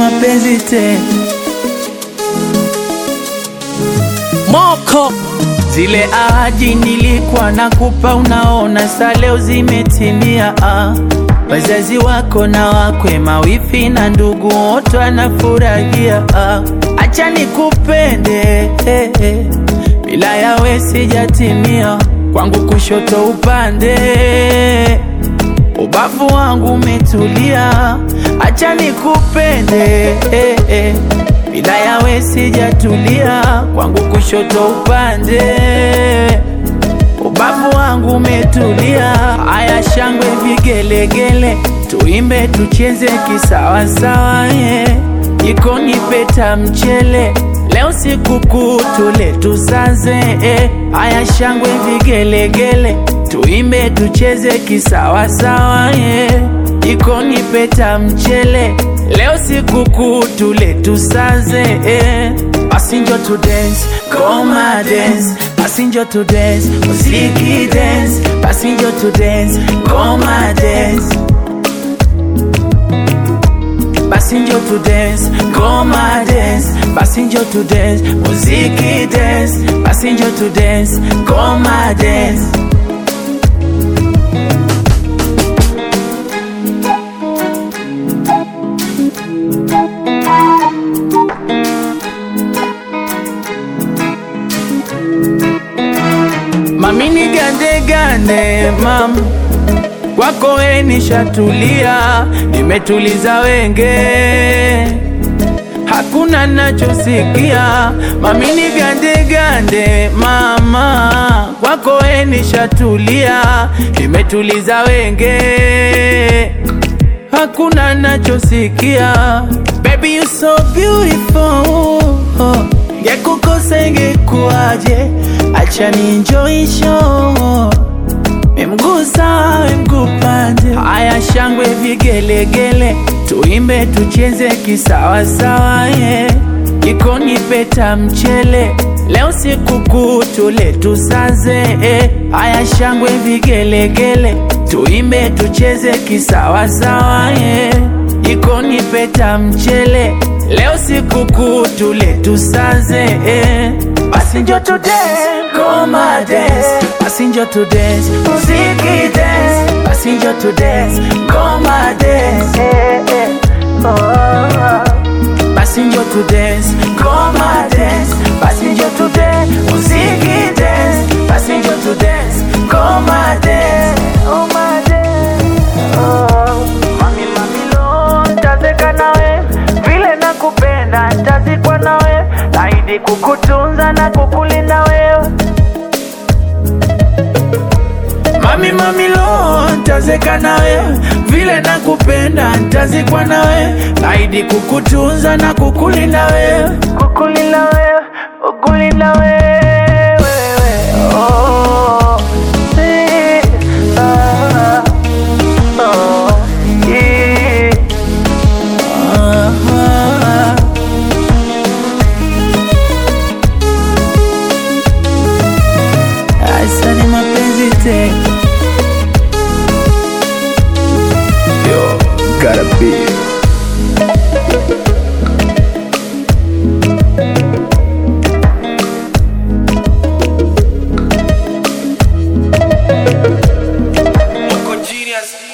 mapenzi te Moko zile ahadi nilikuwa nakupa, unaona sa leo zimetimia. Ah, wazazi wako na wakwe, mawifi na ndugu wote wanafurahia. Ah, acha nikupende eh, eh, bila yawe sijatimia, kwangu kushoto upande ubavu wangu umetulia, acha nikupende eh, eh. Bila yawe sijatulia, kwangu kushoto upande ubavu wangu umetulia. Aya, shangwe vigelegele, tuimbe tucheze kisawasawa, yeah. Jikoni peta mchele, leo sikukuu tule tusaze, eh. Aya, shangwe vigelegele, tuimbe tucheze kisawasawa, yeah. Jikoni peta mchele, leo sikukuu tule tusaze, eh. Basi njo to dance, koma dance basi njo to dance, muziki dance, basi njo to dance, koma dance. Basi njo to dance, koma dance, basi njo to dance, muziki dance, basi njo to dance, koma dance. Mami ni gande gande mam kwako we nishatulia, nimetuliza wenge, hakuna nachosikia. Mami ni gande gande mama, kwako we nishatulia, nimetuliza wenge, hakuna nachosikia. Baby you so beautiful Ngekukosa ingekuwaje? Acha ni enjoy show Memgusa mgupande Aya shangwe vigelegele Tuimbe tucheze kisawasawa yeah. Jikoni peta mchele Leo sikukuu tule tusaze eh. Aya shangwe vigelegele Tuimbe tucheze kisawasawa yeah. Jikoni peta mchele Leo sikukuu tule tusaze eh. Basi njo to dance, koma dance Basi njo to dance, muziki dance Basi njo to dance, koma dance eh, eh. Oh. Basi njo to dance, koma dance Basi njo to dance, muziki dance Basi njo to dance, koma dance Oh my dance oh. Mami mami lo, ntazeka nawe vile nakupenda, ntazikwa nawe, naahidi kukutunza na kukulinda wewe. Mami mami lo, ntazeka nawe vile nakupenda, ntazikwa nawe, naahidi kukutunza na kukulinda wewe, kukulinda wewe, kukulinda wewe. Oh, eh, ah, oh, yeah. Ah, Asa ni mapenzi te Yo, gotta be Moko genius